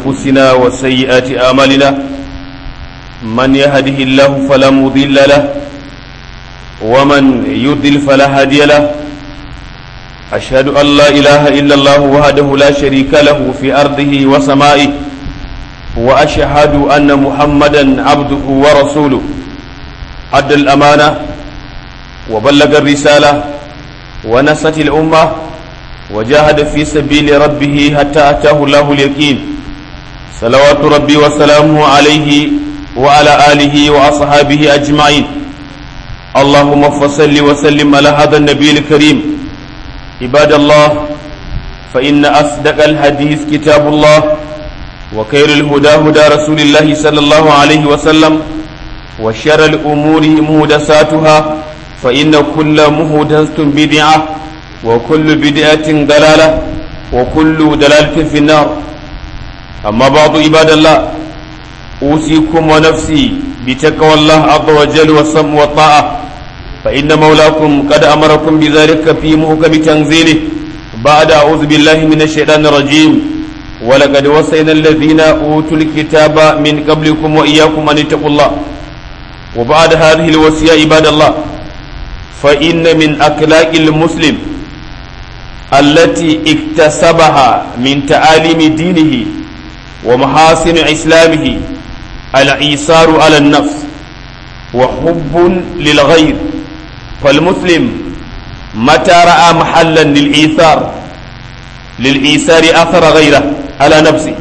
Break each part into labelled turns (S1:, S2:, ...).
S1: أنفسنا وسيئات آمالنا من يهده الله فلا مضل له ومن يضل فلا هادي له أشهد أن لا إله إلا الله وحده لا شريك له في أرضه وسمائه وأشهد أن محمدا عبده ورسوله أدى الأمانة وبلغ الرسالة ونصت الأمة وجاهد في سبيل ربه حتى أتاه الله اليقين صلوات ربي وسلامه عليه وعلى آله وأصحابه أجمعين اللهم فصل وسلم على هذا النبي الكريم عباد الله فإن أصدق الحديث كتاب الله وخير الهدى هدى رسول الله صلى الله عليه وسلم وشر الأمور مهدساتها فإن كل مهدسة بدعة وكل بدعة دلالة وكل دلالة في النار أما بعض عباد الله أوصيكم ونفسي بتقوى الله عز وجل والسمع والطاعة فإن مولاكم قد أمركم بذلك في محكم تنزيله بعد أعوذ بالله من الشيطان الرجيم ولقد وصينا الذين أوتوا الكتاب من قبلكم وإياكم أن اتقوا الله وبعد هذه الوصية عباد الله فإن من أخلاق المسلم التي اكتسبها من تعاليم دينه ومحاسن إسلامه الإيثار على النفس وحب للغير فالمسلم متى رأى محلا للإيثار للإيثار أثر غيره على نفسه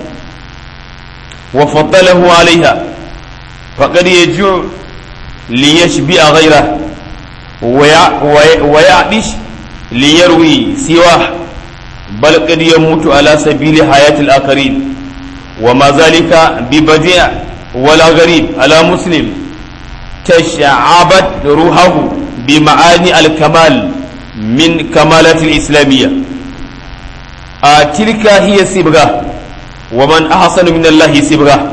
S1: وفضله عليها فقد يجوع ليشبع غيره ويعدش ليروي سواه بل قد يموت على سبيل حياة الآخرين وما ذلك ببديع ولا غريب على مسلم تشعبت روحه بمعاني الكمال من كمالات الإسلامية آه تلك هي سبغة ومن أحسن من الله سبغة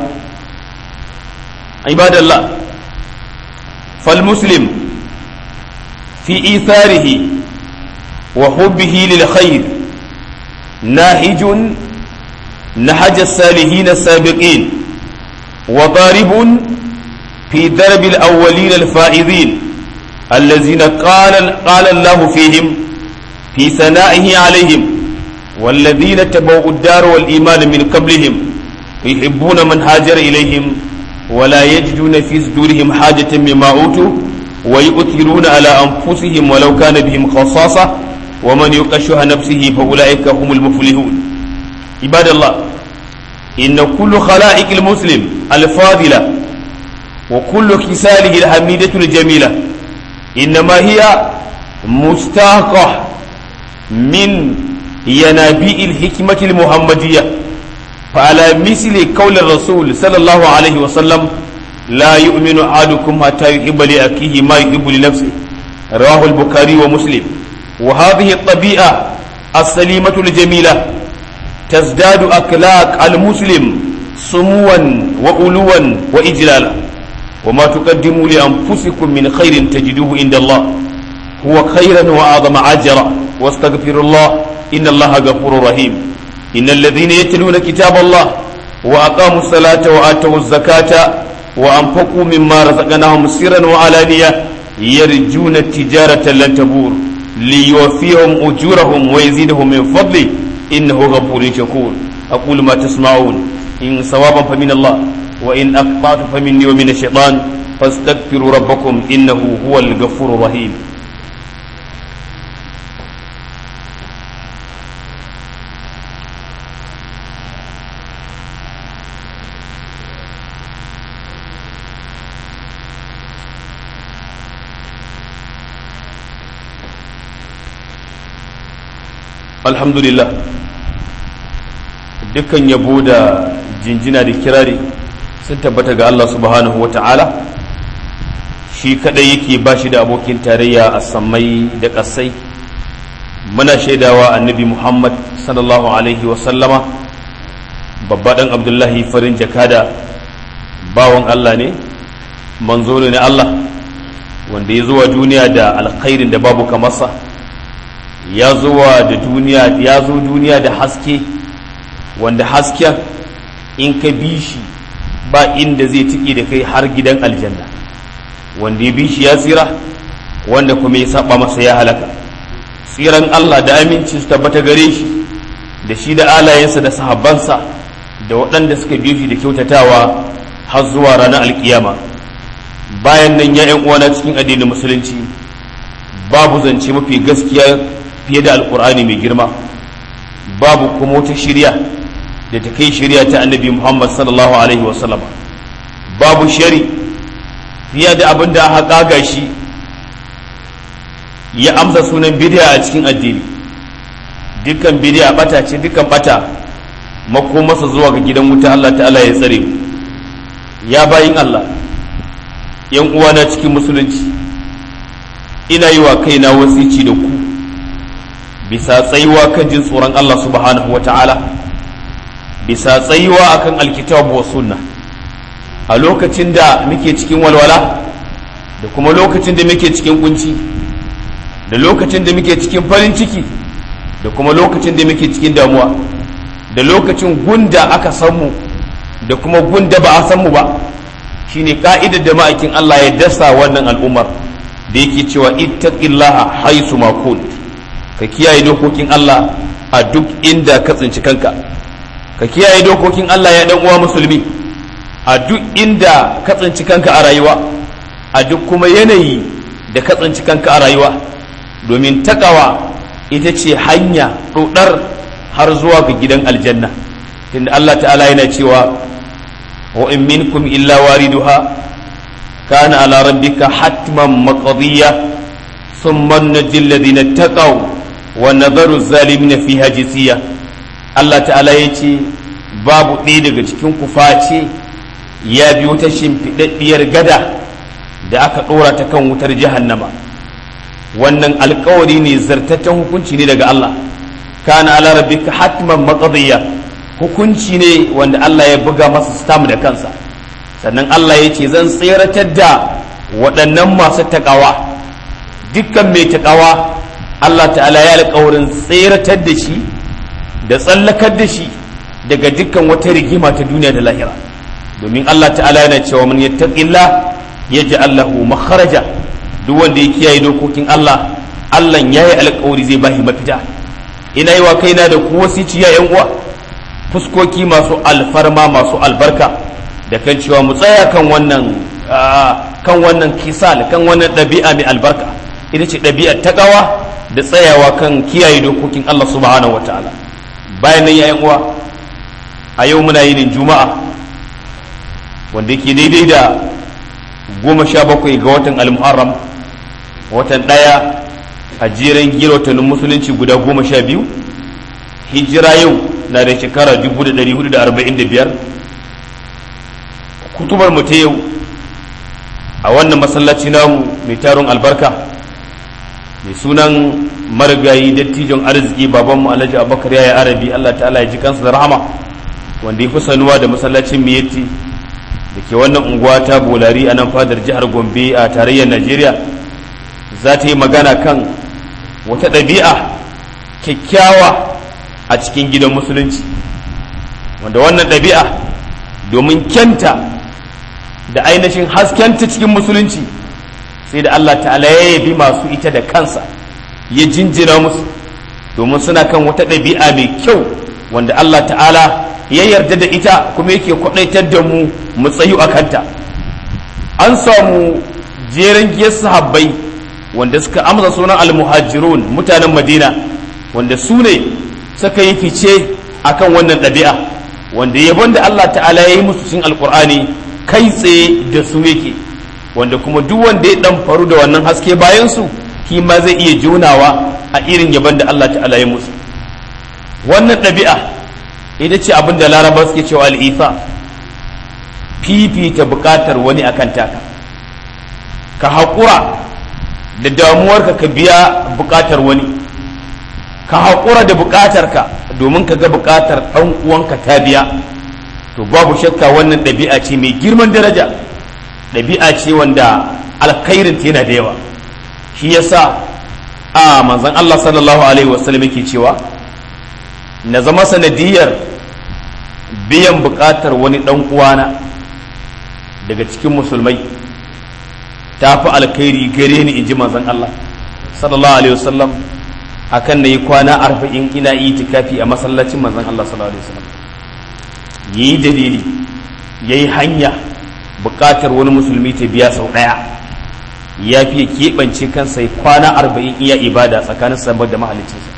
S1: عباد الله فالمسلم في إيثاره وحبه للخير ناهج نهج الصالحين السابقين وضارب في درب الأولين الفائزين الذين قال قال الله فيهم في ثنائه عليهم والذين تبوا الدار والإيمان من قبلهم يحبون من هاجر إليهم ولا يجدون في صدورهم حاجة مما أوتوا ويؤثرون على أنفسهم ولو كان بهم خصاصة ومن يقشها نفسه فأولئك هم المفلحون عباد الله إن كل خلائق المسلم الفاضلة وكل خصاله الحميدة الجميلة إنما هي مستاقة من ينابيع الحكمة المحمدية فعلى مثل قول الرسول صلى الله عليه وسلم لا يؤمن أحدكم حتى يحب لأخيه ما يحب لنفسه رواه البخاري ومسلم وهذه الطبيعة السليمة الجميلة تزداد أخلاق المسلم سموا وألوا وإجلالا وما تقدموا لأنفسكم من خير تجدوه عند الله هو خيرا وأعظم أجرا واستغفر الله إن الله غفور رحيم إن الذين يتلون كتاب الله وأقاموا الصلاة وآتوا الزكاة وأنفقوا مما رزقناهم سرا وعلانية يرجون التجارة لن تبور ليوفيهم أجورهم ويزيدهم من فضله إنه غفور شكور أقول ما تسمعون إن صوابا فمن الله وإن أقطعت فمني ومن الشيطان فاستغفروا ربكم إنه هو الغفور الرحيم alhamdulillah dukkan yabo da jinjina da kirari sun tabbata ga Allah subhanahu wa ta'ala shi kadai yake ba shi da abokin tarayya a sammai da ƙasai muna shaidawa annabi muhammad sallallahu alaihi wasallama babba ɗan abdullahi farin jakada bawan Allah ne manzo ne na Allah wanda ya zuwa duniya da alkhairin da babu kamarsa ya zuwa da duniya ya zo duniya da haske wanda hasken in ka bi shi ba inda zai tiki da kai har gidan aljanna wanda ya bi shi ya tsira wanda kuma ya saba masa ya halaka tsiran Allah da aminci su tabbata gare shi da shi da alayensa da sahabbansa da waɗanda suka biyo shi da kyautatawa har zuwa ranar alkiyama bayan nan ya uwana cikin addinin musulunci babu zance mafi gaskiya fiye da alkur'ani mai girma babu kuma wata shirya da ta kai shirya ta annabi muhammad sallallahu alaihi wasallam babu shari fiye da abin da aka kaga shi ya amsa sunan bidiya a cikin addini dukkan bidiya bata ce dukkan bata makomarsa zuwa ga gidan wuta Allah ta'ala ya tsare mu ya bayin Allah yan uwana cikin musulunci ina yi wa kaina wasici da ku bisa tsayuwa kan jin tsoron Allah subhanahu wa ta'ala bisa tsayuwa akan alkitabu wa sunna a lokacin da muke cikin walwala da kuma lokacin da muke cikin kunci da lokacin da muke cikin farin ciki da kuma lokacin da muke cikin damuwa da lokacin gunda aka san mu da kuma gunda ba a san mu ba shine ka'idar da ma'aikin Allah ya dasa wannan al'ummar da yake cewa ittaqillaha haisu ma kunt ka kiyaye dokokin Allah a duk inda ka tsinci kanka ka kiyaye dokokin Allah ya dan uwa musulmi a duk inda ka tsinci kanka a rayuwa a duk kuma yanayi da ka tsinci kanka a rayuwa domin takawa ita ce hanya ɗoɗar har zuwa ga gidan aljanna tunda Allah ta'ala yana cewa wa in minkum illa wariduha kana ala rabbika hatman maqdiya thumma najji alladhina taqaw wa nadharu zalimina fiha jisiya Allah ta'ala yace babu ɗaya daga cikin ku face ya bi wata shimfiɗaɗɗiyar gada da aka ɗora ta kan wutar jahannama wannan alkawari ne zartaccen hukunci ne daga Allah kana ala rabbika hatman maqdiya hukunci ne wanda Allah ya buga masa stam da kansa sannan Allah ya ce zan tseratar da waɗannan masu taƙawa dukkan mai taƙawa Allah ta'ala ya alƙawarin tseratar da shi da tsallakar da shi daga dukkan wata rigima ta duniya da lahira domin Allah ta'ala yana cewa man yattaqillah yaj'al lahu makharaja duk wanda ya kiyaye dokokin Allah Allah ya yi alƙawari zai bashi mafita ina yi wa kaina da ku wasici ya yan uwa fuskoki masu alfarma masu albarka da kan cewa mu tsaya kan wannan kan wannan kisal kan wannan ɗabi'a mai albarka ita ce ɗabi'ar takawa da tsayawa kan kiyaye dokokin Allah subhanahu wataala bayan nan yayan uwa a yau muna yin juma'a wanda yake daidai da goma sha bakwai ga watan al-muharram watan ɗaya a jeren girotanin musulunci guda goma sha biyu hijira yau na da shekara 1445 kutubar mu ta yau a wannan masallaci namu mai taron albarka mai sunan marigayi dattijon arziki babanmu alhaji abubakar yaya arabi allah ta'ala ya ji kansa da rahama wanda ya fi sanuwa da masallacin miyatti da ke wannan unguwa ta bolari a nan fadar jihar gombe a tarayyar najeriya za ta yi magana kan wata ɗabi'a kyakkyawa a cikin gidan musulunci wanda wannan ɗabi'a domin kyanta da ainihin haskenta cikin musulunci sai da Allah ta'ala ya yabi masu ita da kansa ya jinjina musu domin suna kan wata ɗabi'a mai kyau wanda Allah ta'ala ya yarda da ita kuma yake kwaɗaitar da mu mu tsayu a kanta an samu jeren giyar sahabbai wanda suka amsa sunan almuhajirun mutanen madina wanda su ne suka yi fice akan wannan ɗabi'a wanda yabon da Allah ta'ala ya yi musu cikin alkur'ani kai tsaye da su yake wanda kuma duk wanda ya dan faru da wannan haske bayan su shi ma zai iya jonawa a irin yabon da Allah ta'ala ya musu wannan ɗabi'a ita ce abin da laraba suke cewa al'ifa fifita buƙatar wani akan taka ka haƙura da damuwarka ka biya buƙatar wani ka haƙura da buƙatarka domin ka ga buƙatar ɗan uwanka ta biya to babu shakka wannan ɗabi'a ce mai girman daraja ɗabi'a ce wanda alkhairin ta yana da yawa shi yasa a manzon Allah sallallahu alaihi wasallam yake cewa na zama sanadiyar biyan buƙatar wani ɗan uwana daga cikin musulmai ta fi alkhairi gare ni in ji manzon Allah sallallahu alaihi wasallam akan na yi kwana arba'in ina itikafi a masallacin manzon Allah sallallahu alaihi wasallam yi dalili yayi hanya buƙatar wani musulmi ta biya sau ɗaya ya fiye keɓance kansa kwana arba'in iya ibada tsakanin sabar da mahalicinsa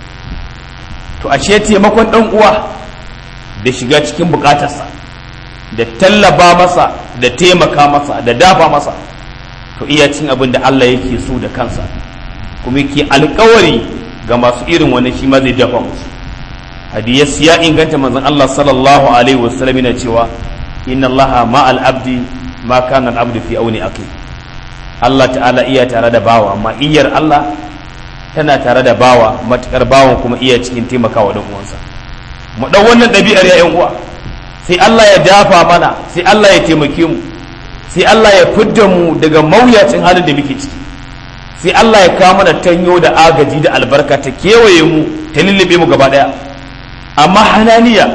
S1: to ashe taimakon ɗan uwa da shiga cikin buƙatarsa da tallaba masa da taimaka masa da dafa masa to iya cin abin da Allah yake so da kansa kuma yake alkawari ga masu irin wani shi ma zai dafa musu hadiyas ya inganta manzon Allah sallallahu alaihi wasallam yana cewa inna Allah ma'al abdi ma kana al-abdu fi auni akhi Allah ta'ala iya tare da bawa amma iyar Allah tana tare da bawa matukar bawan kuma iya cikin taimakawa dan uwansa mu dan wannan ɗabi'ar ya uwa sai Allah ya dafa mana sai Allah ya taimake mu sai Allah ya fidda mu daga mawuyacin halin da muke ciki sai Allah ya kawo mana tanyo da agaji da albarka ta kewaye mu ta lullube mu gaba daya amma hananiya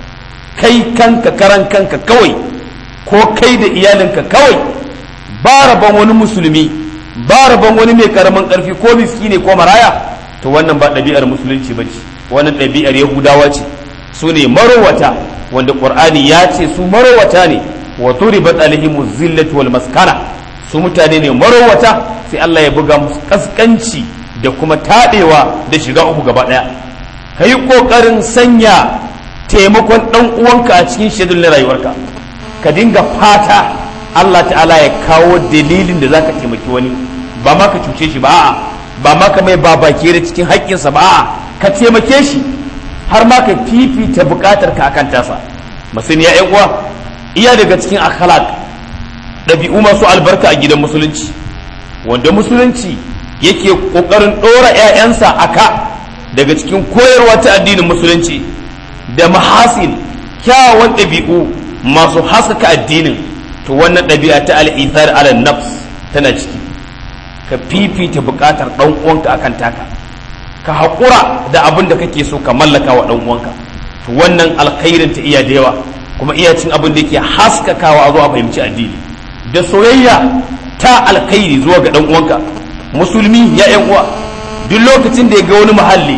S1: kai kanka karan kanka kawai ko kai da iyalinka kawai ba rabon wani musulmi ba rabon wani mai karamin karfi ko miskine ko maraya to wannan ba ɗabi'ar musulunci ba ce wannan ɗabi'ar yahudawa ce su ne marowata wanda ƙur'ani ya ce su marowata ne wa turibat alaihim zillatu wal maskana su mutane ne marowata sai Allah ya buga musu kaskanci da kuma taɗewa da shiga uku gaba ɗaya ka yi ƙoƙarin sanya taimakon ɗan uwanka a cikin shedul na rayuwarka ka dinga fata Allah ta'ala ya kawo dalilin da zaka taimaki wani ba ma ka cuce shi ba a'a ba ma ka mai babake da cikin haƙƙinsa ba a'a ka taimake shi har ma ka fifita buƙatar ka akan tasa masani ya uwa iya daga cikin akhlaq ɗabi'u masu albarka a gidan musulunci wanda musulunci yake ƙoƙarin ɗora 'ya'yansa a ka daga cikin koyarwa ta addinin musulunci da mahasin kyawawan ɗabi'u masu haskaka addinin to wannan ɗabi'a ta al'ithar ala nafs tana ciki ka fifita buƙatar ɗan uwanka akan taka ka haƙura da abin da kake so ka mallaka wa ɗan uwanka to wannan alkhairin ta iya da yawa kuma iya cin abin da yake haskakawa a zuwa fahimci addini da soyayya ta alkhairi zuwa ga ɗan uwanka musulmi ya ƴan uwa duk lokacin da ya ga wani muhalli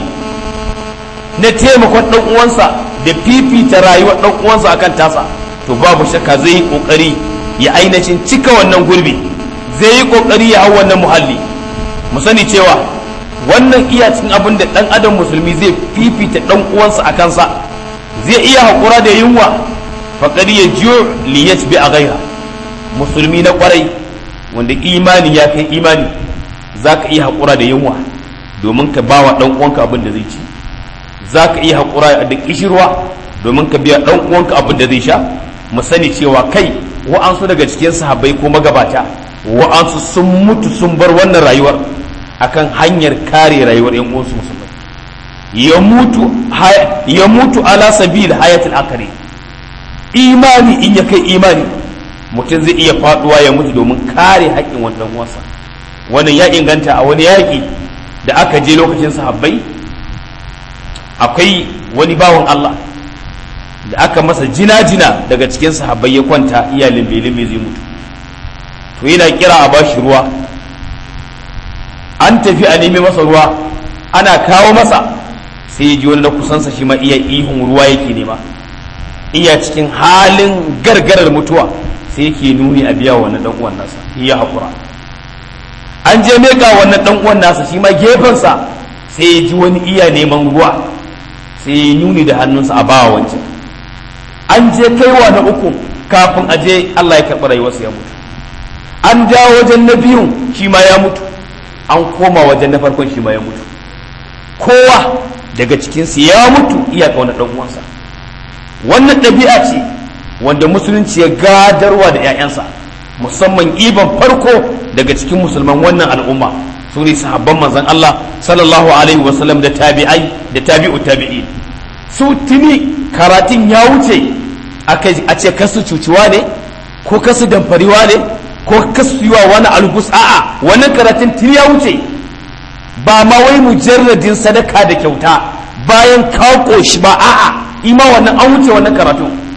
S1: na taimakon ɗan uwansa da fifita rayuwar ɗan uwansa akan tasa to babu shakka zai yi ƙoƙari ya ainihin cika wannan gurbi zai yi ƙoƙari ya hau wannan muhalli mu sani cewa wannan iya cikin abin da ɗan adam musulmi zai fifita ɗan uwansa a kansa zai iya haƙura da yunwa faƙar ya jiyo liyat bi a gaira musulmi na ƙwarai wanda imani ya kai imani za ka iya haƙura da yunwa domin ka ba wa ɗan uwanka abin da zai ci za ka iya haƙura da ƙishirwa domin ka biya ɗan uwanka abin da zai sha mu sani cewa kai wa'ansu daga cikin sahabbai ko magabata wa'ansu sun mutu sun bar wannan rayuwar akan hanyar kare rayuwar yan uwansu musulmai ya mutu ya mutu ala sabil hayatul akari imani in ya kai imani mutum zai iya faduwa ya mutu domin kare haƙƙin wannan uwansa wannan ya inganta a wani yaƙi da aka je lokacin sahabbai akwai wani bawan Allah da aka masa jina-jina daga cikin sahabbai ya kwanta iya limbe-limbe zai mutu to yana kira a bashi ruwa an tafi a nemi masa ruwa ana kawo masa sai ya ji wani na kusansa shi ma iya ihun ruwa yake nema iya cikin halin gargarar mutuwa sai yake nuni a biya wannan dan uwan nasa ya haƙura an je meka wannan dan uwan nasa shi ma gefensa sai ya ji wani iya neman ruwa sai ya nuni da hannunsa a bawa wancan an je kaiwa na uku kafin a je Allah ya karɓi rayuwarsa ya mutu an ja wajen na biyun shi ma ya mutu an koma wajen na farkon shi ma ya mutu kowa daga cikinsu ya mutu iya ƙauna ɗan uwansa wannan ɗabi'a ce wanda musulunci ya gadarwa da 'ya'yansa musamman iban farko daga cikin musulman wannan al'umma su ne sahabban manzon Allah sallallahu alaihi wasallam da tabi'ai da tabi'u tabi'i su tuni karatun ya wuce a ce kasu cuciwa ne ko kasu damfariwa ne ko kasu yiwa wani algus a'a wannan karatun tuni ya wuce ba ma wai mujarradin sadaka da kyauta bayan ka shi ba a'a ima wannan an wuce wannan karatu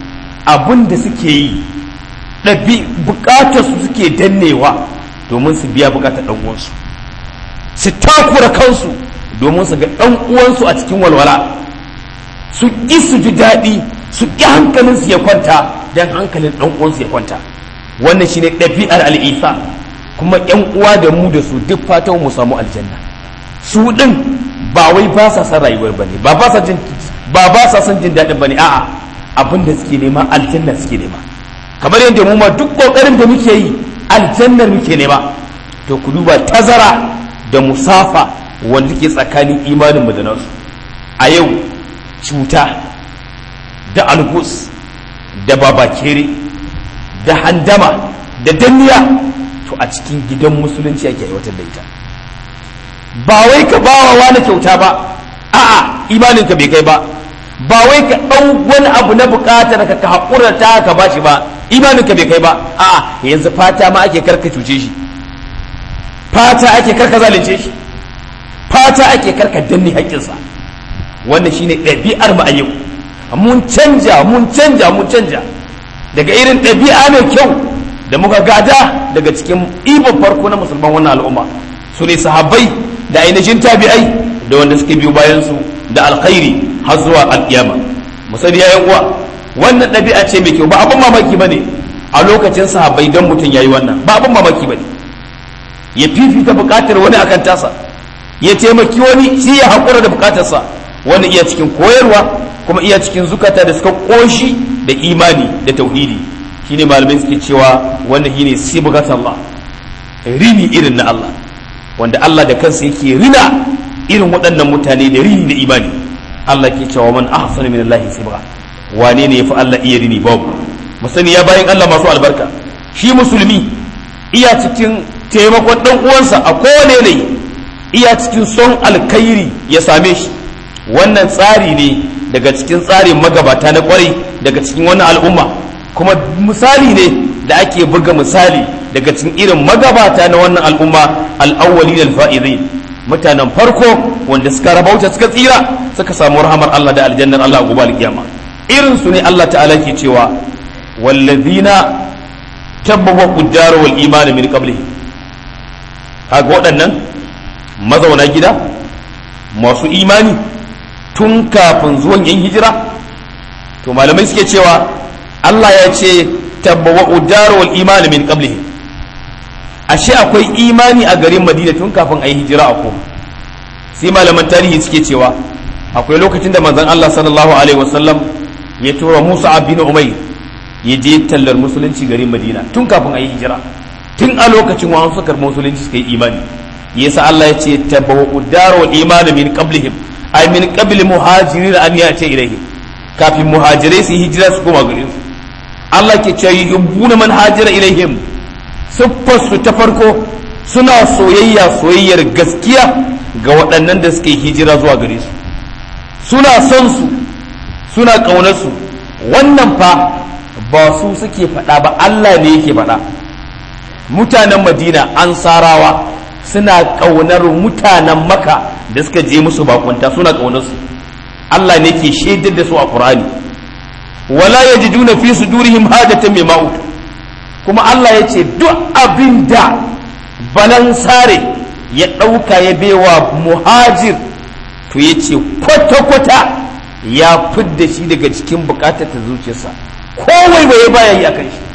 S1: abin da suke yi ɗabi bukatar su suke dannewa domin su biya bukatar ɗan uwansu su takura kansu domin su ga ɗan uwansu a cikin walwala su ƙi su ji daɗi su ƙi hankalinsu ya kwanta don hankalin ɗan uwansu ya kwanta wannan shine ɗabi'ar al'isa kuma ƴan uwa da mu da su duk fatan mu samu aljanna su ɗin ba wai ba sa son rayuwar bane ba ba sa jin ba ba sa son jin daɗin bane a'a abin da suke nema aljanna suke nema kamar yadda mu ma duk kokarin da muke yi aljannar muke nema to ku duba tazara da musafa wanda ke tsakanin imanin mu da nasu a yau cuta da algus da babakere da handama da danniya to a cikin gidan musulunci ake aiwatar da ita ba wai ka bawa wani kyauta ba a'a imaninka bai kai ba ba wai ka ɗau wani abu na buƙatar ka ka haƙura ta ka bashi ba imaninka bai kai ba a'a yanzu fata ma ake karka cuce shi fata ake karka zalunce shi fata ake karka danne haƙƙinsa wannan shine ɗabi'ar mu a yau mun canja mun canja mun canja daga irin ɗabi'a mai kyau da muka gada daga cikin ibon farko na musulman wannan al'umma su ne sahabbai da ainihin tabi'ai da wanda suke biyo bayan su da alkhairi har zuwa alkiyama musali yayan uwa wannan ɗabi'a ce mai kyau ba abin mamaki bane a lokacin sahabbai don mutum yayi wannan ba abin mamaki bane ya fifita bukatar wani akan tasa ya taimaki wani shi ya haƙura da bukatarsa wani iya cikin koyarwa kuma iya cikin zukata da suka ƙoshi da imani da tauhidi shine malamai suke cewa wanda shine sibgat Allah rini irin na Allah wanda Allah da kansa yake rina irin waɗannan mutane da rini da imani Allah ke cewa man ahsanu min Allah sibra wane ne yafi Allah iya rini babu musani ya bayan Allah masu albarka shi musulmi iya cikin taimakon dan uwansa a kowane ne iya cikin son alkhairi ya same shi wannan tsari ne daga cikin tsarin magabata na kwarai daga cikin wannan al'umma kuma misali ne da ake buga misali daga cikin irin magabata na wannan al'umma al'awwali da alfa'izin mutanen farko wanda suka rabauta suka tsira suka samu rahamar Allah da aljannar Allah gobe alkiyama irin su ne Allah ta'ala ke cewa wallazina tabbawa qaddar wal iman min qablihi kaga waɗannan mazauna gida masu imani tun kafin zuwan yan hijira to malamai suke cewa Allah ya ce tabbawa qaddar wal iman min qablihi ashe akwai imani a garin madina tun kafin a yi hijira a koma sai malaman tarihi suke cewa akwai lokacin da manzon Allah sallallahu alaihi wasallam ya tura Musa bin Umayr ya je tallar musulunci garin Madina tun kafin a yi hijira tun a lokacin wa suka musulunci suka yi imani yasa Allah ya ce tabawu daru iman min qablihim ay min qabli muhajirin an yati ilayhi kafin muhajirai su hijira su koma garin su Allah ke ce yubbuna man hajira ilaihim siffarsu ta farko suna soyayya soyayyar gaskiya ga waɗannan da suke hijira zuwa gare su suna son su suna ƙaunar su wannan fa ba su suke faɗa ba Allah ne yake faɗa mutanen madina ansarawa suna ƙaunar mutanen maka da suka je musu bakunta suna ƙaunar su Allah ne ke shaidar da su a Qur'ani wala yajiduna fi sudurihim hajatan mimma utu kuma Allah ya ce duk abin da balansare ya ɗauka ya baiwa muhajir to ya ce kwata-kwata ya fidda shi daga cikin bukatar ta zuciyarsa kowai bai baya yi a kan shi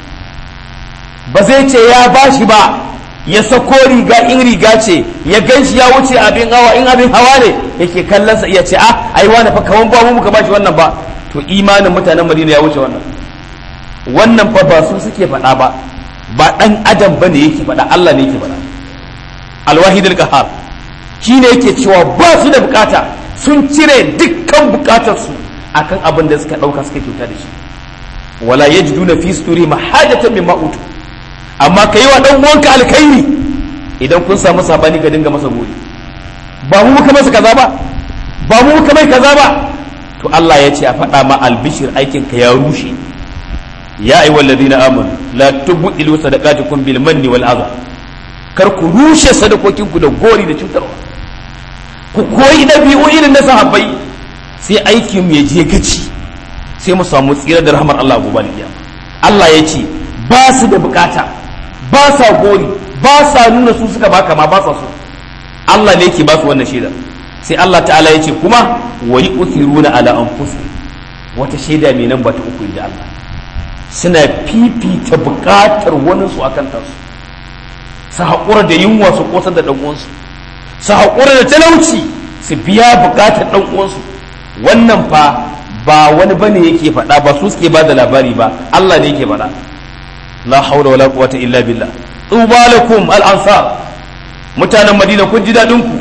S1: ba zai ce ya ba shi ba ya sako riga in riga ce ya gan shi ya wuce abin hawa in abin hawa ne yake kallonsa iya ce a ai wani fa kaman ba mu muka ba shi wannan ba to imanin mutanen madina ya wuce wannan wannan fa ba su suke faɗa ba ba ɗan adam ba ne yake faɗa Allah ne yake faɗa alwahidul qahar shi ne yake cewa ba su da bukata sun cire dukkan bukatarsu akan abin da suka ɗauka suka kyauta da shi wala yajiduna fi suduri mahajatan mimma utu amma kai wa dan uwanka alkhairi idan kun samu sabani ka dinga masa gori ba mu muka masa kaza ba ba mu muka mai kaza ba to Allah ya ce a faɗa ma albishir aikin ka ya rushe ya ayi wallazina amanu la tubdilu sadaqatukum bil manni wal adha kar ku rushe sadakokin ku da gori da cutarwa ku koyi dabi'u irin na sahabbai sai aikin ya je gaci sai mu samu tsira da rahmar Allah gobe kiyama Allah ya ce ba su da bukata ba sa gori ba sa nuna su suka baka ma ba sa so Allah ne yake ba su wannan shaida sai Allah ta'ala ya ce kuma wa yu'thiruna ala anfusihim wata shaida mai nan ba ta uku inda Allah suna fifita bukatar wani su akan tansu su haƙura da yunwa su ƙosar da ɗan uwansu su haƙura da talauci su biya bukatar ɗan uwansu wannan fa ba wani bane yake faɗa ba su suke ba da labari ba Allah ne yake faɗa la haula wala quwwata illa billah tuba lakum al ansar mutanen madina kun ji dadin ku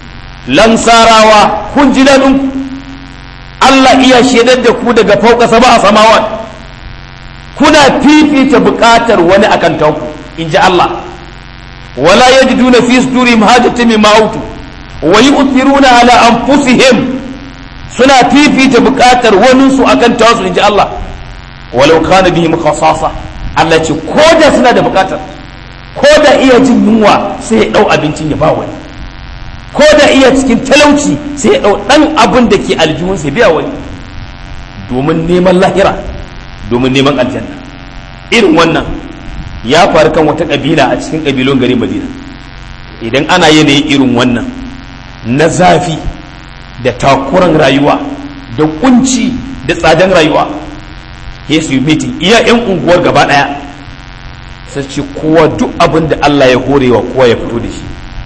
S1: lansarawa kun ji dadin ku Allah iya shedar da ku daga fauka sama a samawat kuna fifita bukatar wani akan tanku in ji Allah wala yajiduna fi sudurihim hajatan mimma utu wa yu'thiruna ala anfusihim suna fifita bukatar wani su akan tawasu in ji Allah walau kana bihim khasasa Allah ce ko da suna da bukatar ko da iya jin yunwa sai ya dau abincin ya ba wani ko da iya cikin talauci sai ya dau dan abin da ke aljihun sai biya wani domin neman lahira domin neman aljanna irin wannan ya faru kan wata kabila a cikin kabilun garin Madina idan ana yanayin irin wannan na zafi da takuran rayuwa da kunci da tsadan rayuwa ya su yi mitin iya 'yan unguwar gaba daya sai ce kowa duk abin da Allah ya horewa kowa ya fito da shi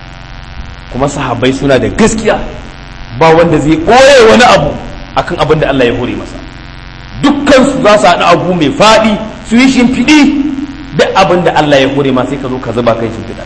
S1: kuma sahabbai suna da gaskiya ba wanda zai ɓoye wani abu akan abin da Allah ya hore masa dukkan su za su haɗu abu mai faɗi su yi shimfiɗi duk abin da Allah ya hore ma sai ka zo ka zuba kai shimfiɗa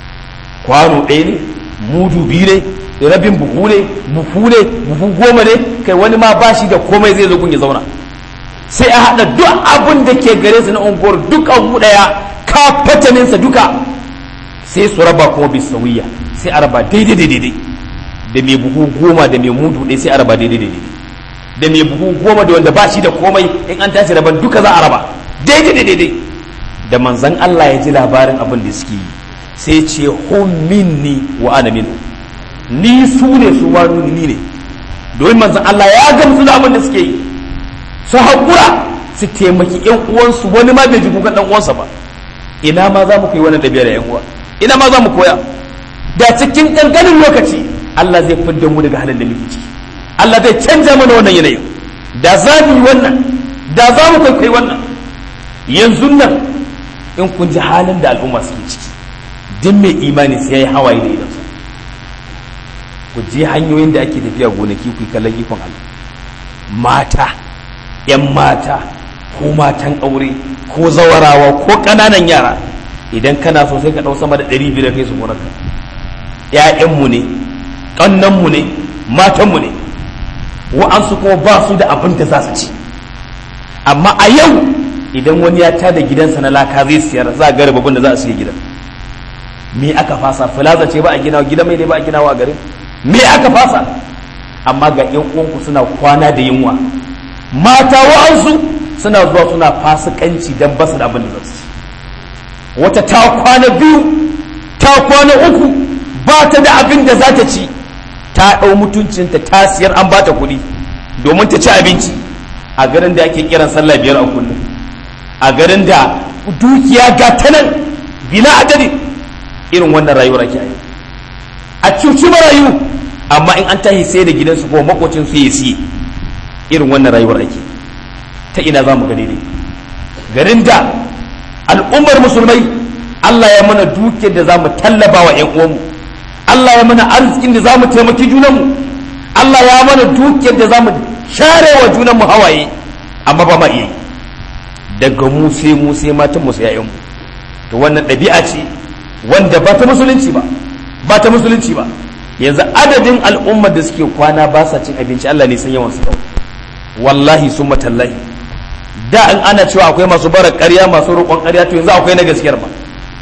S1: kwano ɗaya ne mudu biyu ne rabin buhu ne buhu ne buhu goma ne kai wani ma ba shi da komai zai zo kun ya zauna sai a haɗa duk abin da ke gare su na unguwar duk abu ɗaya ka fataninsa duka sai su raba kuma bisawiya sai a raba daidai daidai da mai buhu goma da mai mudu ɗaya sai a raba daidai daidai da mai buhu goma da wanda ba shi da komai in an tashi raban duka za a raba daidai daidai da manzan Allah ya ji labarin abin da suke yi sai ce hum minni wa ana minhu ni su ne su ma ni ne domin manzan Allah ya gamsu da abin da suke yi su haƙura su taimaki ƴan uwansu wani ma bai ji kukan ɗan uwansa ba ina ma za mu kai wannan ɗabi'a da ƴan uwa ina ma za mu koya da cikin ƙanƙanin lokaci Allah zai fidda mu daga halin da muke ciki Allah zai canza mana wannan yanayin da za mu yi wannan da za mu kai wannan yanzu nan in kun ji halin da al'umma suke ciki duk mai imani sai ya yi hawaye da idansa ku je hanyoyin da ake tafiya gonaki ku kallon ikon Allah mata ‘yan mata ko matan aure ko zawarawa ko ƙananan yara idan kana so sai ka ɗau sama da ɗari biyu da kai su gonarka ‘ya'yanmu ne ƙannanmu ne matanmu ne wa'ansu kuma ba su da abin da za su ci amma a yau idan wani ya tada gidansa na laka zai siyar za a gari babban da za a siya gidan me aka fasa filaza ce ba a gina gida mai ne ba a gina wa garin me aka fasa amma ga yan uwanku suna kwana da yunwa mata wa'ansu suna zuwa suna fasikanci don basu da abin da za su ci wata ta kwana biyu ta kwana uku ba ta da abin da za ta ci ta ɗau mutuncinta ta siyar an ba ta kuɗi domin ta ci abinci a garin da ake kiran sallah biyar a kullum a garin da dukiya ga ta nan bila adadi irin wannan rayuwar ake yi a cuci marayu amma in an tashi sai da gidansu ko makocin su ya siye irin wannan rayuwar ake ta ina za mu ga daidai garin da al'ummar musulmai Allah ya mana dukiyar da za mu tallaba wa 'yan uwanmu Allah ya mana arzikin da za mu taimaki junanmu Allah ya mana dukiyar da za mu share wa junanmu hawaye amma ba ma iya yi daga mu sai mu sai matan mu sai 'ya'yanmu to wannan ɗabi'a ce wanda ba ta musulunci ba ba ta musulunci ba yanzu adadin al'ummar da suke kwana ba sa cin abinci Allah ne san yawan su kawai wallahi sun matallahi da in ana cewa akwai masu bara ƙarya masu roƙon ƙarya to yanzu akwai na gaskiyar ba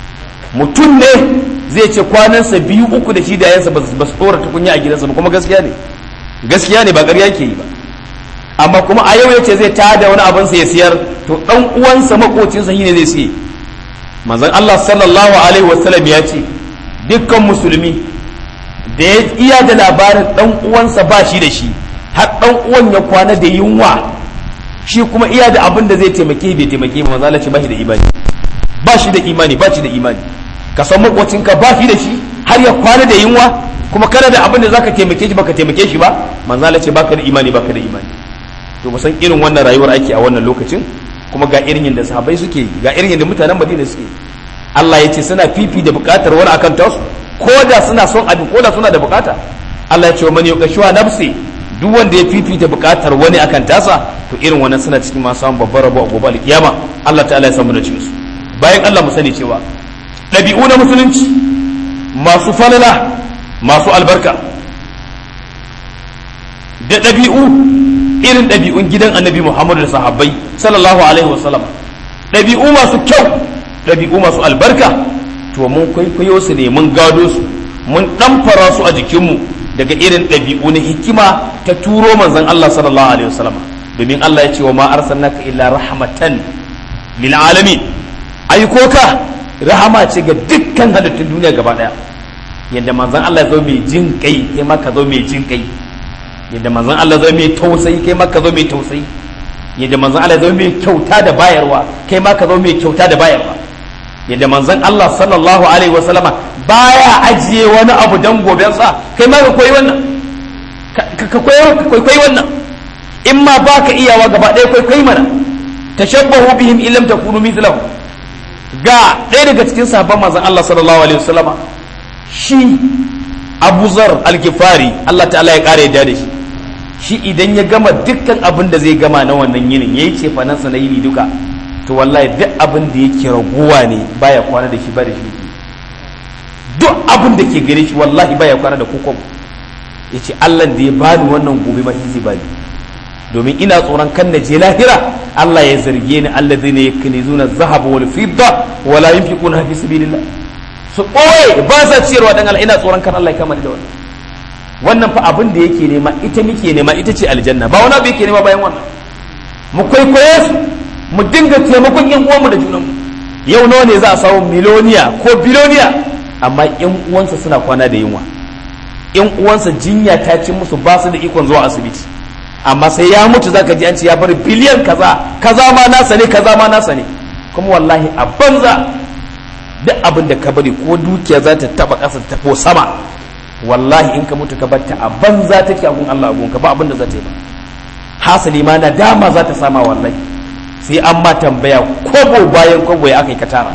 S1: mutum ne zai ce kwanansa biyu uku da shi da yansa ba su tsora tukunya a gidansa ba kuma gaskiya ne gaskiya ne ba ƙarya yake yi ba amma kuma a yau yace zai tada wani abin sa ya siyar to dan uwansa makocinsa shine zai siye manzon Allah sallallahu alaihi wasallam ya ce dukkan musulmi da ya iya da labarin dan uwansa ba shi da shi har dan uwan ya kwana da yunwa shi kuma iya da abin da zai taimake bai taimake ba manzo ce ba shi da imani ba shi da imani ba shi da imani ka san makwacinka ba shi da shi har ya kwana da yunwa kuma kana da abin da zaka taimake shi baka taimake shi ba manzo Allah ce baka da imani baka da imani to san irin wannan rayuwar ake a wannan lokacin kuma ga irin yadda sahabbai suke ga irin yadda mutanen Madina suke Allah ya ce suna fifi da bukatar wani akan tasu ko da suna son abin ko da suna da bukata Allah ya ce wa man yuqashuwa nafsi duk wanda ya fifita bukatar wani akan tasa to irin wannan suna cikin masu samun babbar rabo a gobe alkiyama Allah ta'ala ya samu da cikin su bayan Allah mu sani cewa ɗabi'u na musulunci masu falala masu albarka da ɗabi'u irin ɗabi'un gidan annabi Muhammadu da sahabbai sallallahu alaihi wasallam ɗabi'u masu kyau ɗabi'u masu albarka to mun kwaikwayo su ne mun gado su mun ɗamfara su a jikinmu daga irin ɗabi'u na hikima ta turo manzon Allah sallallahu alaihi wasallam domin Allah ya ce wa ma arsalnaka illa rahmatan lil alamin aiko ka rahama ce ga dukkan halittun duniya gaba daya yadda manzon Allah ya zo mai jin kai kai ma ka zo mai jin kai yadda manzon Allah ya zo mai tausayi kai ma ka zo mai tausayi yadda manzon Allah ya zo mai kyauta da bayarwa kai ma ka zo mai kyauta da bayarwa yadda manzon Allah sallallahu alaihi wasallama baya ajiye wani abu dan gobensa kai ma ka koyi wannan ka koyi wannan in ma baka iyawa gaba ɗaya kai kai mana tashabbahu bihim illam takunu mithlahu ga ɗaya daga cikin sahabban manzon Allah sallallahu alaihi wasallama shi Abu Zar al-Ghifari Allah ta'ala ya kare da shi shi idan ya gama dukkan abin da zai gama na wannan yinin yayi ce fa na yini duka to wallahi duk abin da yake raguwa ne baya kwana da shi ba da shi duk abin da ke gare shi wallahi baya kwana da kokon yace Allah da ya bani wannan gobe ma shi zai bani domin ina tsoron kan na je lahira Allah ya zarge ni alladhina yaknizuna dhahaba wal fidda wala yunfiquna fi sabilillah su ɓoye ba sa ciyarwa dan Allah ina tsoron kan Allah ya kama da wannan wannan fa abin da yake nema ita muke nema ita ce aljanna ba wani abu yake nema bayan wannan mu kwaikwaye su mu dinga taimakon yan uwanmu da junanmu yau nawa ne za a samu miloniya ko biloniya amma yan uwansa suna kwana da yunwa yan uwansa jinya ta ci musu ba su da ikon zuwa asibiti amma sai ya mutu zaka ji an ce ya bar biliyan kaza kaza ma nasa ne kaza ma nasa ne kuma wallahi a banza duk abin da ka bari ko dukiya za ta taba ƙasa ta ko sama wallahi in ka mutu ka batta a banza take a gun Allah a gunka ba abin da za ta yi ba hasali ma nadama za ta sama wallahi sai an ma tambaya kobo bayan kobo ya aka yi ka tara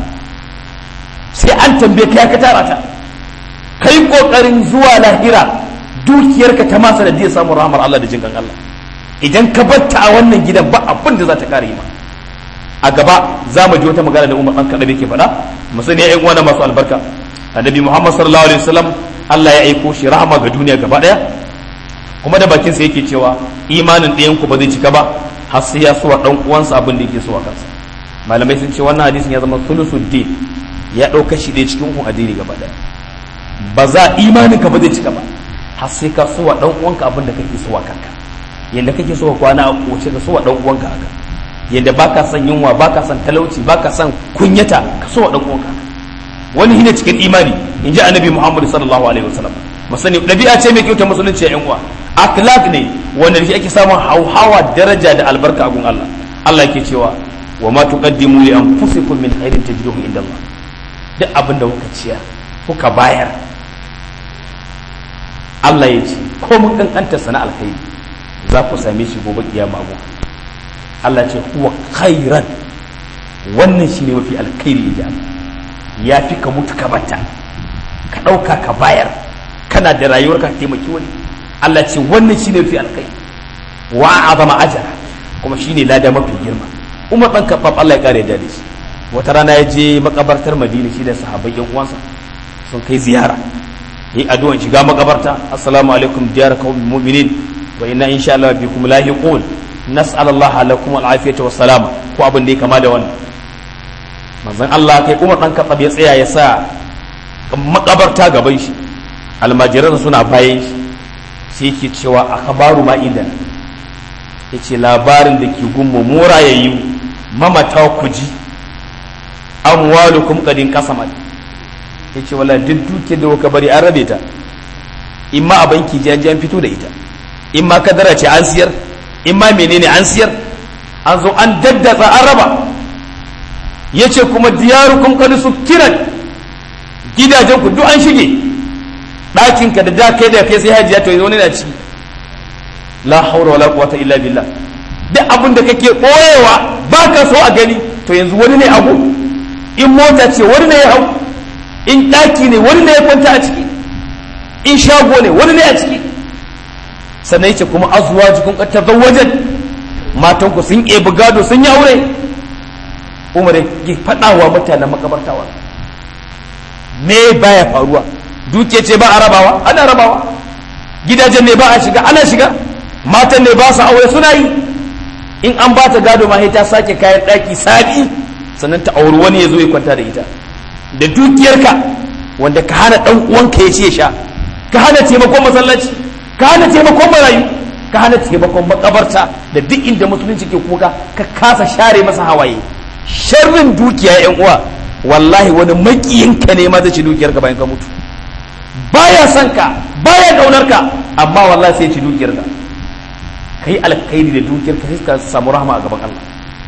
S1: sai an tambaye ka ya ka tara ta kai kokarin zuwa lahira dukiyarka ta masa da zai samu rahmar Allah da jinkan Allah idan ka batta a wannan gidan ba abin da za ta kare ma a gaba za mu ji wata magana da Umar dan Kadabi ke faɗa mu sani ya uwana masu albarka annabi Muhammad sallallahu alaihi wasallam Allah ya aiko shi rahama ga duniya gaba daya kuma da bakin sa yake cewa imanin ɗayan ku ba zai cika ba har sai ya suwa dan uwansa abin da yake so a kansa malamai sun ce wannan hadisin ya zama sulusuddin ya ɗauka shi ɗaya cikin kun addini gaba daya ba za imanin ka ba zai cika ba har sai ka suwa dan uwanka abin da kake so a kanka yanda kake so ka kwana a koce ka suwa dan uwanka haka yadda baka son yunwa baka son talauci baka son kunyata ka so wa dan uwanka wani shine cikin imani in ji annabi Muhammad sallallahu alaihi wasallam musani dabi'a ce mai kyauta musulunci ya uwa akhlaq ne wanda shi ake samun hauhawa daraja da albarka a gun Allah Allah yake cewa wa ma tuqaddimu li anfusikum min khairin tajiduhu inda Allah duk abin da kuka ciyar kuka bayar Allah ya ce ko mun kankanta sana alkhairi za ku same shi gobe kiyama gun Allah ce huwa khairan wannan shine mafi alkhairi ya ya fi ka mutu ka bata ka ɗauka ka bayar kana da rayuwar ka taimaki wani Allah ce wannan shine mafi alkhairi wa azama ajara kuma shine lada mafi girma Umar dan Khattab Allah ya kare da shi wata rana ya je makabartar Madina shi da sahabbai yan uwansa sun kai ziyara yi addu'an shiga makabarta assalamu alaikum diyar qaumil mu'minin wa inna insha Allah bikum lahiqun nas'al Allah lakum al-afiyata wa salama ko abin da ya kama da wannan manzon Allah kai Umar dan Khattab ya tsaya ya sa makabarta gaban shi almajiran suna bayan shi sai yake cewa akhbaru ma idan yace labarin da ke gummu mura yayi mamata ku ji amwalukum qadin qasamat yace wala duk duke da kuka bari an rabe ta imma a banki ji an fito da ita imma kadara ce an siyar in ma menene an siyar an zo an daddatsa an raba ya ce kuma diyarukum kadu su kiran gidajen ku duk an shige ɗakinka da da kai da kai sai hajiya to yanzu wani na ciki la haura wala quwwata illa billah duk abin da kake koyewa ba ka so a gani to yanzu wani ne abu in mota ce wani ne ya hau in ɗaki ne wani ne ya kwanta a ciki in shago ne wani ne a ciki sannan yace kuma azuwa jikin ƙatar wajen matan ku sun ebi gado sun yi aure umar ya faɗawa mutanen makabartawa me baya faruwa duke ce ba a rabawa ana rabawa gidajen ne ba a shiga ana shiga matan ne ba su aure suna yi in an ba ta gado ma ta sake kayan ɗaki sabi sannan ta auri wani ya zo ya kwanta da ita da dukiyarka wanda ka hana ɗan uwanka ya ce sha ka hana taimakon masallaci ka hana taimakon marayu ka hana taimakon makabarta da duk inda musulunci ke kuka ka kasa share masa hawaye sharrin dukiya yan uwa wallahi wani makiyinka ne ma zai ci dukiyarka bayan ka mutu baya son ka baya kaunar ka amma wallahi sai ci dukiyarka kai alkhairi da dukiyarka sai ka samu rahama a gaban Allah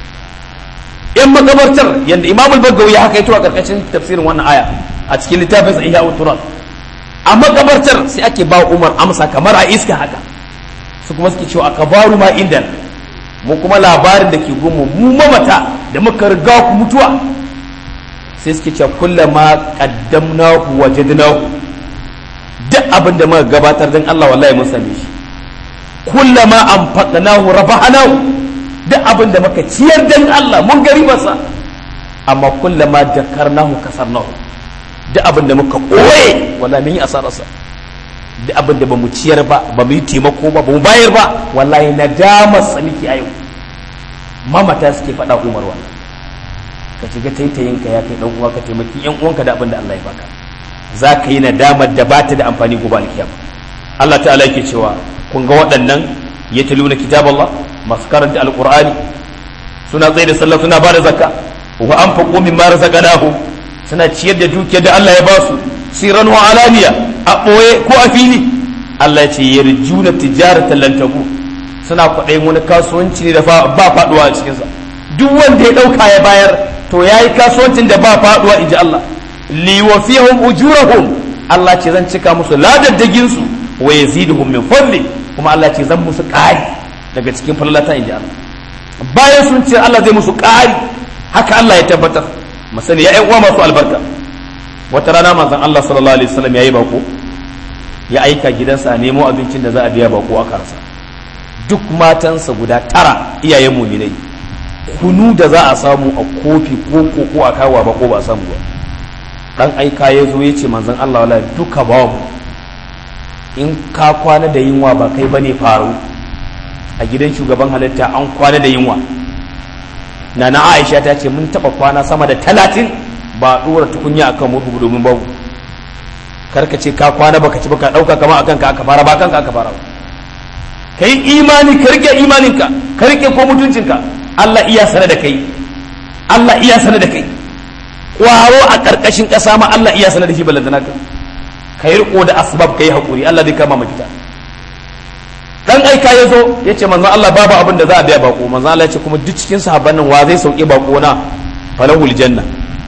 S1: yan makabartar yadda imam al-bagawi ya haka a karkashin tafsirin wannan aya a cikin littafin sa ihya turan a makabartar sai ake ba umar amsa kamar a iska haka su kuma suke cewa akabaru ma inda mu kuma labarin da ke gumu mu mamata da muka riga ku mutuwa sai suke cewa kullama qaddamnahu wajadnahu duk abin da muka gabatar dan Allah wallahi mun same shi kullama anfaqnahu rabahnahu duk abin da muka ciyar dan Allah mun gari masa amma kullama dakarnahu kasarnahu duk abin da muka koye wallahi mun yi asararsa duk abin da bamu ciyar ba ba mu yi taimako ba ba mu bayar ba wallahi nadamar sa miki a yau mamata suke faɗa umar wannan ka shiga taitayin ka ya kai dan uwa ka taimaki yan uwanka da abin da Allah ya baka za ka yi nadamar da bata da amfani gobe alkiyama Allah ta'ala yake cewa kun ga waɗannan ya taluna kitaballah masu karanta alqur'ani suna tsaye da sallah suna ba da zakka wa anfaqu mimma razaqnahum suna ciyar da dukiyar da Allah ya ba su siran wa alaniya a ɓoye ko a fili Allah ya ce yarjuna tijaratan lan tabu suna kwaɗayin wani kasuwanci ne da ba faɗuwa a cikinsa duk wanda ya ɗauka ya bayar to ya yi kasuwancin da ba faɗuwa in ji Allah liwafihum ujurahum Allah ce zan cika musu ladaddagin su wa yaziduhum min fadli kuma Allah ce zan musu ƙari daga cikin fallalata in ji Allah bayan sun ce Allah zai musu ƙari haka Allah ya tabbatar masani ya uwa masu albarka wata rana manzon Allah sallallahu alaihi wasallam yayi bako ya aika gidansa a nemo abincin da za a biya bako a karsa duk matansa guda tara iyayen muminai kunu da za a samu a kofi ko koko a kawo bako ba a samu ba dan aika ya zo ya ce manzon Allah wala duka babu in ka kwana da yunwa ba kai bane faru a gidan shugaban halitta an kwana da yunwa na na Aisha ta ce mun taba kwana sama da talatin ba dora tukunya akan murhu domin babu karka ce ka kwana baka ci baka dauka kama akan ka aka fara ba kanka aka fara ba kai imani ka rike imaninka ka rike ko mutuncinka Allah iya sana da kai Allah iya sana da kai kwaro a karkashin kasa ma Allah iya sana da shi balantana ka kai riko da asbab kai hakuri Allah zai kama mafita dan aika ya zo ya ce manzon Allah babu abin da za a biya bako manzon Allah ya ce kuma duk cikin sahabban nan wa zai sauke bako na falahul janna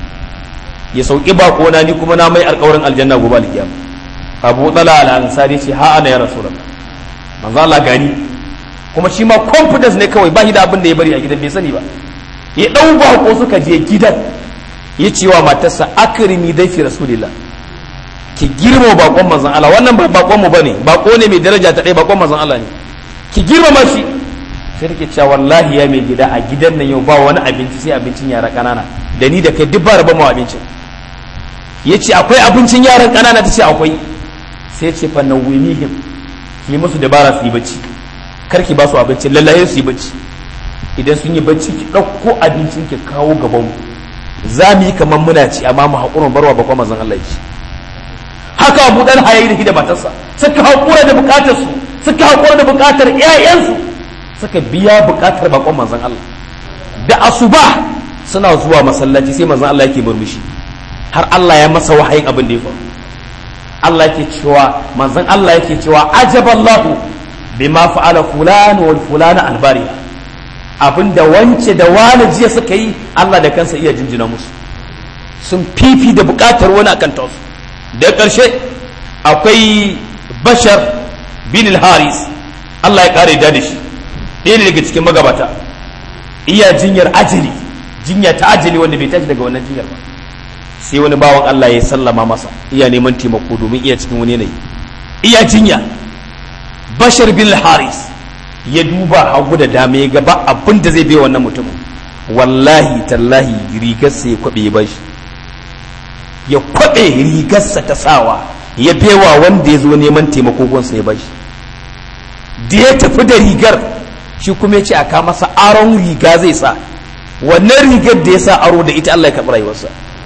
S1: ya sauki bako na ni kuma na mai alƙawarin aljanna gobe alkiyama Abu Talha al-Ansari ce ha ana ya rasulullah manzon Allah gani kuma shi ma confidence ne kawai ba shi da abin da ya bari a gidan bai sani ba ya dau bako suka je gidan ya ce wa matarsa akrimi dai fi rasulillah ki girma bakon manzon Allah wannan ba bakon mu bane bako ne mai daraja ta ɗaya bakon manzon Allah ne ki girmama shi sai take cewa wallahi ya mai gida a gidan nan yau ba wani abinci sai abincin yara kanana da ni da kai duk ba raba mu abincin yace akwai abincin yaran kanana tace akwai sai ce fa nawimihim ki musu dabara su yi bacci kar ki ba su abinci lallaye su yi bacci idan sun yi bacci ki ɗauko abincin ki kawo gaban mu za mu yi kamar muna ci amma mu haƙurin barwa bakon manzon Allah ya ci haka abu dan hayayi da da matarsa suka haƙura da bukatar su suka haƙura da bukatar ƴaƴansu suka biya bukatar bakon manzon Allah da asuba suna zuwa masallaci sai manzon Allah yake murmushi har Allah ya masa wahayin abin da ya faru Allah yake cewa manzon Allah yake cewa ajaballahu bima fa'ala fulan wal fulana albari abinda wance da wani jiya suka yi Allah da kansa iya jinjina musu sun fifi da bukatar wani akan tausu da ƙarshe akwai bashar bin haris Allah ya kare da shi ɗaya ne daga cikin magabata iya jinyar ajali jinya ta ajali wanda bai tashi daga wannan jinyar ba sai wani bawan Allah ya sallama masa iya neman taimako domin iya cikin wani yanayi iya jinya bashar bin haris ya duba hagu da dama ya gaba abin da zai bai wannan mutumin wallahi tallahi rigarsa ya kwabe ya bashi ya kwabe rigarsa ta sawa ya bewa wanda ya zo neman taimako gonsa ya bashi da ya tafi da rigar shi kuma ya ce a kama masa aron riga zai sa wannan rigar da ya sa aro da ita Allah ya karɓi rayuwarsa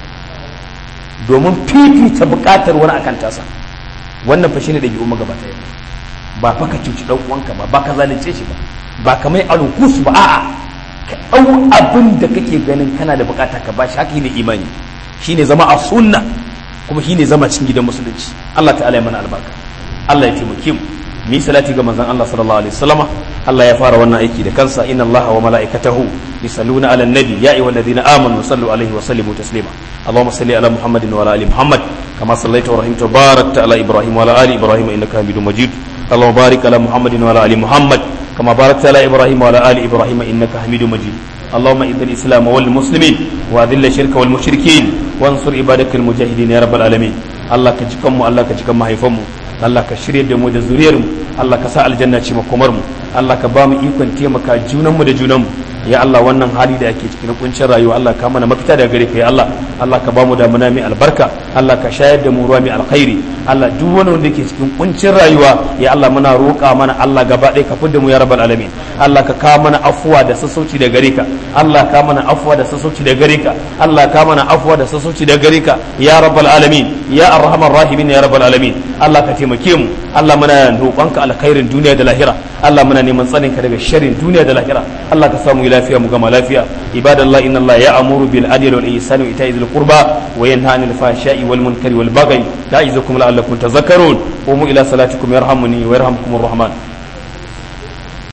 S1: domin fifita buƙatar wani akan tasa wannan fa shine ɗabi'u magabata yau ba fa ka cuci ɗan uwanka ba ba ka zalunce shi ba ba ka mai alukus ba a'a ka ɗau abin da kake ganin kana da buƙata ka ba shi haka ne imani shine zama a sunna kuma shine zama cikin gidan musulunci Allah ta'ala ya mana albarka Allah ya taimake mu mi salati ga manzon Allah sallallahu alaihi wasallama Allah ya fara wannan aiki da kansa inna Allah wa mala'ikatahu yusalluna 'alan nabi ya ayyuhalladhina amanu sallu alaihi wa sallimu taslima اللهم صل على محمد وعلى ال محمد كما صليت ورحمت وباركت على ابراهيم وعلى ال ابراهيم انك حميد مجيد اللهم بارك على محمد وعلى ال محمد كما باركت على ابراهيم وعلى ال ابراهيم انك حميد مجيد اللهم اعز الاسلام والمسلمين واذل الشرك والمشركين وانصر عبادك المجاهدين يا رب العالمين الله كجكم الله كجكم mahaifanmu Allah ka shirye da mu da zuriyar mu Allah ka sa aljanna ce makomar mu Allah ka ba mu ikon taimaka junanmu da junanmu ya Allah wannan hali da ake cikin kuncin rayuwa Allah ka mana mafita daga gare ka ya Allah Allah ka ba mu damuna mai albarka Allah ka shayar da mu ruwa mai alkhairi Allah duk wani wanda ke cikin kuncin rayuwa ya Allah muna roƙa mana Allah gaba ɗaya ka fidda mu ya rabbal alamin Allah ka ka mana afuwa da sassauci da gare ka Allah ka mana afuwa da sassauci da gare ka Allah ka mana afuwa da sassauci da gare ka ya rabbal alamin ya arhamar rahimin ya rabbal alamin Allah ka taimake mu Allah muna roƙonka alkhairin duniya da lahira Allah muna neman tsanin ka daga sharrin duniya da lahira Allah ka samu lafiya mu gama lafiya ibadallah inna Allah ya'muru bil adli wal ihsani wa ita'i dhil qurba wa yanha 'anil fahsha'i wal munkari wal baghi ya'izukum la'allakum tadhakkarun qumu ila salatikum yarhamuni wa yarhamkumur rahman